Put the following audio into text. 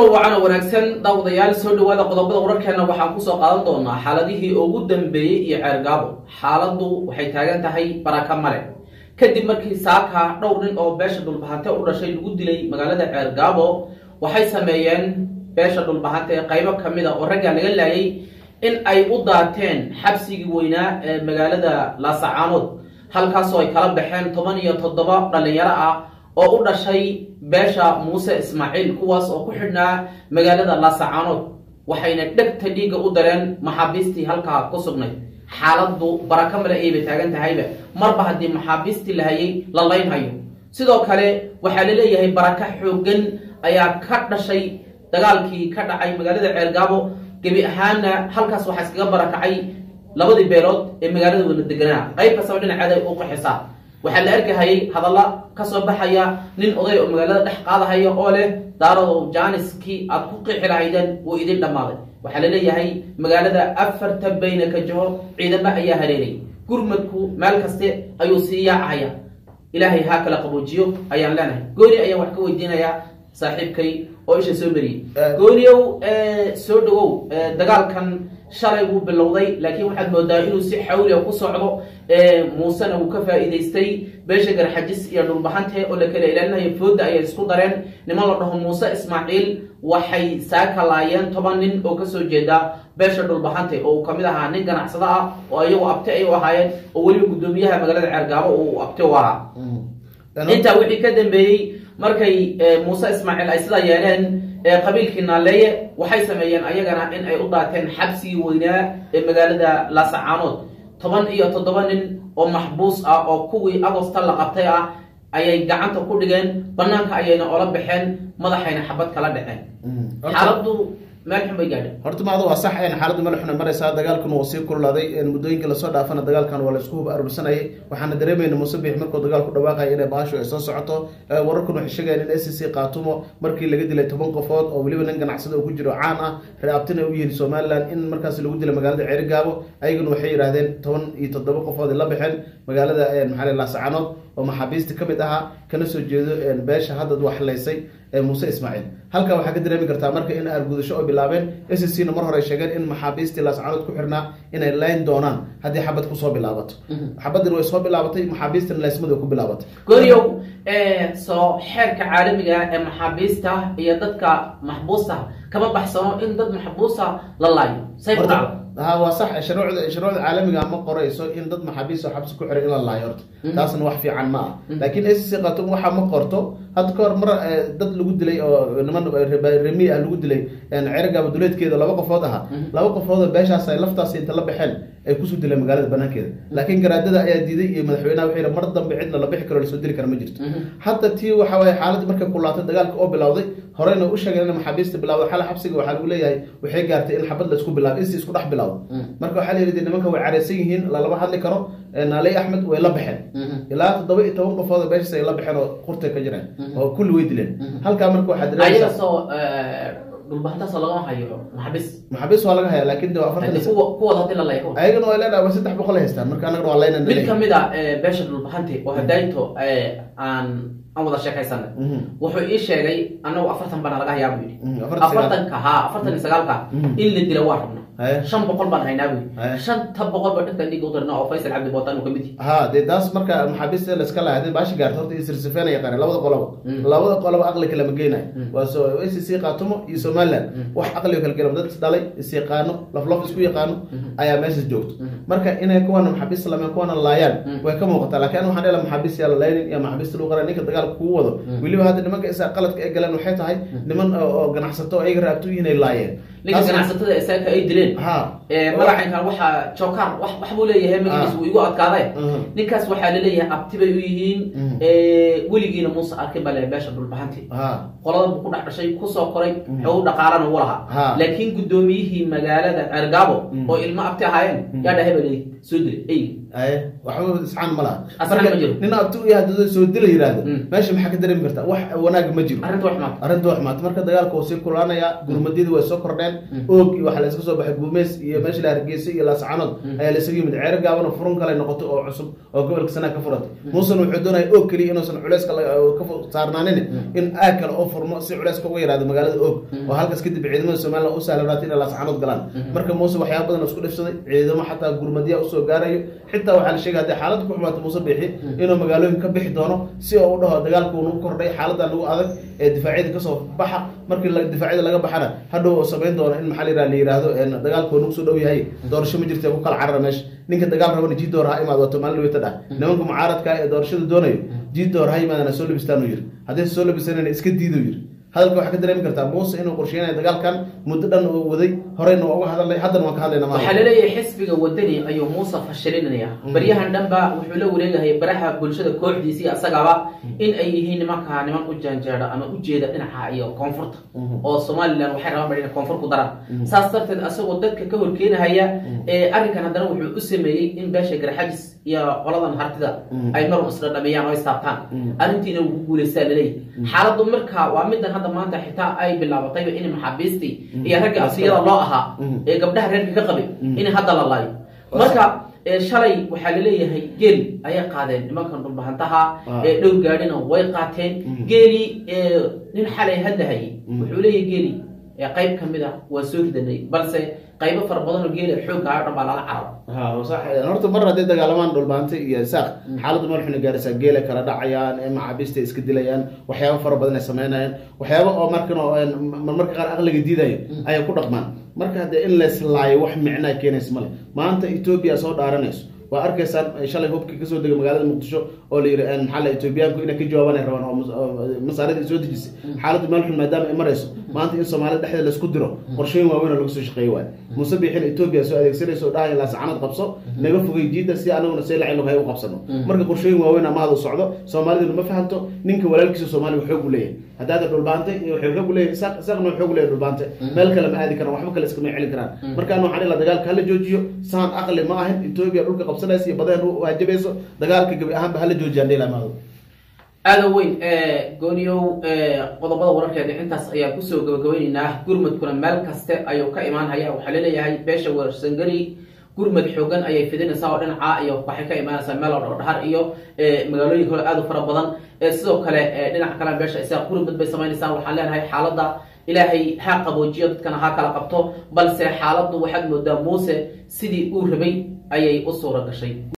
wacan oo wanaagsan daawadayaal soo dhawaada qodobada wararkeena waxaan kusoo qaadan doonaa xaaladihii ugu dambeeyey iyo ceergaabo xaaladdu waxay taagan tahay baraka male kadib markii saaka dhowr nin oo beesha dhulbahante u dhashay lagu dilay magaalada ceergaabo waxay sameeyeen beesha dhulbahante ee qaybo ka mid a oo raggaa laga laayay in ay u daateen xabsigii weynaa ee magaalada laasacaanood halkaasoo ay kala baxeen toban iyo toddoba dhallinyaro ah oo u dhashay beesha muuse ismaaciil kuwaas oo ku xidhnaa magaalada laasacaanood waxayna dhegta dhiigga u dareen maxaabiistii halkaa ku sugnay xaaladdu baraka male ayba taagan tahayba marba haddii maxaabiistii la hayay la laynhayo sidoo kale waxaa la leeyahay baraka xooggan ayaa ka dhashay dagaalkii ka dhacay magaalada ceelgaabo gebi ahaana halkaas waxaa iskaga barakacay labadii beelood ee magaalada wada deganaa qayb kastaba dhinaceed ay u qaxisaa waxaa la arkahayay hadalla ka soo baxaya nin oday oo magaalada dhex qaadahaya oo leh daarow jaaniskii aad ku qixi lahaydeen wuu idin dhammaaday waxaa la leeyahay magaalada afarta bayna ka jaho ciidamo ayaa hareeray gurmadku meel kaste ayuu sii yaacahaya ilaahay haa kala qaboojiyo ayaan leenahay gooni ayaan wax ka weydiinayaa saaxiibkay oo isha soo mariyey gooniow soo dhawow dagaalkan shalay wuu bilowday laakiin waxaad moodaa inuu si xawliga ku socdo muusena wuu ka faa'iidaystay beesha garxajis iyo dhulbahante oo la kala ilaalinayo fooda ayay isku dareen niman la dhaho muuse ismaaciil waxay saaka laayeen toban nin oo kasoo jeeda beesha dhulbahante oo uu kamid ahaa nin ganacsado ah oo iyagu abti ay u ahaayeen oo weliba guddoomiyaha magaalada ceergaabo uu abti u ahaa intaa wixii ka dambeeyey markay muuse ismaaciil ay sidaa yeeleen qabiilkii naaleeye waxay sameeyeen ayagana in ay u daateen xabsigii weynaa ee magaalada laasacaanood toban iyo toddoba nin oo maxbuus ah oo kuwii agosta la qabtay ah ayay gacanta ku dhigeen banaanka ayayna ola baxeen madaxayna xabad kala dhaceen xaaladdu meel xun bay gaadhay horta maada waa sax n xaaladdu meel xun ay maraysaa dagaalkuna waa sii kululaaday muddooyinka lasoo dhaafana dagaalkan waa la isku hub aruursanayay waxaana dareemayna muuse biix markuu dagaalku dhawaaqaya inay baashu ay soo socoto wararkuna waxay sheegayaan in a c c qaatumo markii laga dilay toban qofood oo weliba nin ganacsada oo ku jiro caan ah reeabtina u yihiin somalilan in markaas lagu dilay magaalada ceerigaabo ayaguna waxay yidhaahdeen toban iyo toddoba qofood ay la baxeen magaalada maxaa laasacanood oo maxaabiista ka mid ahaa kana soo jeedo beesha haddad waxlaysay muuse ismaaciil halkaa waxaa ka dareemi kartaa marka in argudasho oo bilaabeen s c na mar hore ay sheegeen in maxaabiistii laascanood ku xirnaa inay layn doonaan haddii xabad kusoo bilaabato xabadin way soo bilaabatay maxaabiistina laysmada way ku bilaabatay gooryow soo xeerka caalamiga ee maxaabiista iyo dadka maxbuusta kama baxsano in dad maxbuusa la laayo say ku dhacdo ha waa sax shuruucda shuruucda caalamiga ma qorayso in dad maxaabiis oo xabsi ku xiray in la laayo horta taasna wax fiican ma ah laakiin s c qatum waxa ma qorto hadda ka hor mar dad lagu dilay oo niman remi ah lagu dilay ceragaaba duleedkeeda laba qofood ahaa laba qofood oo beeshaas ay laftaas inta la baxeen ay kusoo dileen magaalada banaankeeda laakiin garaadada ayaa diiday iyo madaxweynaha waxay mar dambe cidna la bixi karo lasoo dili kara ma jirto hadda tii waxa waye xaaladda markay kulaatay dagaalka oo bilowday horeyna u sheegeen in maxaabiista bilawday xala xabsiga waxaa lagu leeyahay waxay gaartay in xabad la isku bilaabo insi isku dhex bilawdo marka waxaa la yidhi nimanka way careysan yihiin lalama hadli karo naaley axmed way la baxeen ilaa toddoba iyo toban qofood oo beeshas ay la baxeen oo kurtay ka jireen oo kulli way dileen halkaa marka waxaa ayagasoo dhulbahantaasoo lagama hayo maxaabiis maxaabiis waa laga haya laakin de afartan kuwooda hadii la lay ayagana way leedahay waa saddex boqol ay haystaan marka anagana waa layna mid kamid a beesha dhulbahante oo hadaynto aan aan wada sheekaysanay wuxuu ii sheegay anagu afartan bana laga hayaa buu yidhi afartanka ha afartan iyo sagaalka in la dila waa rabna shan boqol baan haynaa buu yidhi shanta boqol ba dhinta dhiig u dirna oo faysal cabdi bootaan uu kamid yahay ha dee taas marka maxaabiista layska lahay hadii baashi gaarto horta isirsifeena yaqaana labada qoloba labada qoloba aqli kale ma geenayo waa so a c c qaatumo iyo somaliland wax aqliga kala gela dad isdhalay is yaqaano laflaf isku yaqaano ayaa meeshas joogto marka inay kuwana maxaabiis lameen kuwana laayaan way ka muuqataa laakiin an waxaan dhela maxaabiis yaa la laynin iyo maxaabiista lagu qara ninka dagaal kuu wado weliba hadda nimanka isa qaladka ay galeen waxay tahay niman oo ganacsato ayaga raabto yihiin ay laayeen ninka ganacsatada isaaka ay dileen ha magacankan waxaa jokar wax buu leeyahay magaciis wuu igu adkaaday ninkaas waxaa laleeyahay abti bay u yihiin weligiina muuse arkin baa leeyahay beesha dhulbahanti qolada buu ku dhex dhashay kusoo koray xogu dhaqaalana u lahaa laakiin guddoomiyihii magaalada cergaabo oo ilmo abti ahaayeen yaa dhahay baa leeyahay soo dilay eyga aye waxba isxaan ma laha Asxaan ma jiro. nin abti u yahay dad soo dila yiraahdo Mm. meesha maxaa ka dareemi kartaa wax wanaag ma jiro arrinta wax maanta arrinta wax maata marka dagaalka wuu sii kulaanaya gurmadyadii way soo kordheen oog iyo waxaa la iska soo baxay guumeys iyo meesha la hargeysa iyo laascanood ayaa la isaga yimid ceero gaabana furun kale noqoto oo cusub oo gobolka sanaa ka furatay muusan wuxuu doonaya oog keliya inuusan culeyska laga- ka fu- saarnaanin in aag kale oo furmo si culeyska uga yaraado magaalada oog oo halkaas kadib ciidamada somaliland u sahlanaato inay laascanood galaan marka muuse waxyaaba badan oo isku dhifsaday ciidamo xataa gurmadya usoo gaarayo xitaa waxaa la sheegay haddii xaaladda ku xumaato muuse bixi inuu magaalooyin ka bixi doono si oo u dhaho dagaalku nagu kordhay xaaladan lagu adag ee difaacyada kasoo baxa markii la- difaacyada laga baxana hadhow oo samayn doono in maxaa la yidhaha la yidhaahdo een, dagaalku nagu soo dhow yahay doorasho ma jirta ku kala carara meesha ninka dagaal rabana jiidoor ha imaad wato maalin weyta dhah nimanka mucaaradka ee doorashada doonayo jiidoor ha imaadana soo labistaan uu yiri haddaysa soo labisanayna iska diiduu yiri hadalka waxaa ka dareemi kartaa muuse inuu qorsheynayo dagaalkan muddo dhan uu waday horeyna waa uga hadalnay haddana waan ka hadlayna waxaa maanta laleeyahay xisbiga wadani ayuu muuse fashilinaya baryahan dhanba wuxuu la wareegahay baraha bulshada kooxdiisii asagaba in ay yihiin nimanka niman u janjeeda ama ujeeda dhinaca iyo koonfurta oo somalilan waxay rabaan baa inay koonfur ku daraan saas darteed asagoo dadka ka horkeenahaya ee arrinkan haddana wuxuu u sameeyey in beesha garxajis iyo qoladan hartida ay mar isla dhamiyaan oo istaabtaan arrintiina wuu ku guuleystaa laleeyahay xaaladdu marka waa midan hadda maanta xitaa ay bilaabatayba in maxaabiistii iyo ragga asiyada loo ahaa ee gabdhaha reerka ka qabay in hadda la laayo marka ee shalay waxaa laleeyahay geel ayay qaadeen nimankan dhulbahantaha Ah. ee dhowr gaadhina way qaateen geeli ee nin xalay hadlahayay wuxuu leeyahay geeli ee qayb ka mid a waa soo ridanay balse qaybo fara badan oo geela xoogga ayo dhan baa lala cararo ha sax horta mar hadday dagaalamaan dhulbaante iyo saaq xaaladdu meel xuna gaaraysaa geela kala dhacayaan ee maxaabiista iska dilayaan waxyaabo fara badan ay sameynayaan waxyaabo oo markan oo een, marmarka qaar aqliga diidayo ayay ku dhaqmaan marka haddee in leslaayo wax micnaa keenaysa male maanta etoobiya soo dhaaranayso waa arkaysaan shalay hubkii kasoo degay magaalada muqdisho oo la yidhi een, maxaa la etoobiyaanku inay ka jawaabanay rabaan oo mas- oo masaaradii soo dejisay xaaladdu meel xun maadaama ay marayso maanta in soomaalida dhexdeeda laisku diro qorshooyin waaweyn oo lagu soo shaqeeyo waay muuse biixin etoobiya soo adeegsanayso oo dhahaya laascanad qabso naga fogay jiida si anaguna see lacay loghay u qabsano marka qorshooyin waaweyn amahada u socdo soomaaliduna ma fahanto ninka walaalkiisa soomaaliga xoog u leeyahay haddaada dhulbaante iyo waxay xoog u leeyahay isaaq isaaqna xoog u leeyahay dhulbaante meel kale ma aadi karaan waxba kale iskama celin karaan markaan waxaan ilaa dagaalka hala joojiyo saan aqli ma ahin etoobiya dhulka qabsanaysa iyo badeen u waajabayso dagaalka gebi ahaanba hala joojiyaan dhila maado aada weyn gooniyow qodobada wararkeeda intaas ayaan kusoo gabagabayneynaa gurmadkuna meel kaste ayuu ka imaanhaya waxaa laleeyahay beesha weersangari gurmad xoogan ayay fidinaysaa oo dhinaca iyo waxay ka imaanaysaa meel oo dhowdhahar iyo magaalooyin kale aada u fara badan sidoo kale dhinaca kale beesha isaga gurmad bay samaynaysaa waxaan leenahay xaaladda ilaahay ha qaboojiyo dadkana ha kala qabto balse xaaladdu waxaad moodaa muuse sidii uu rabay ayay u suura gashay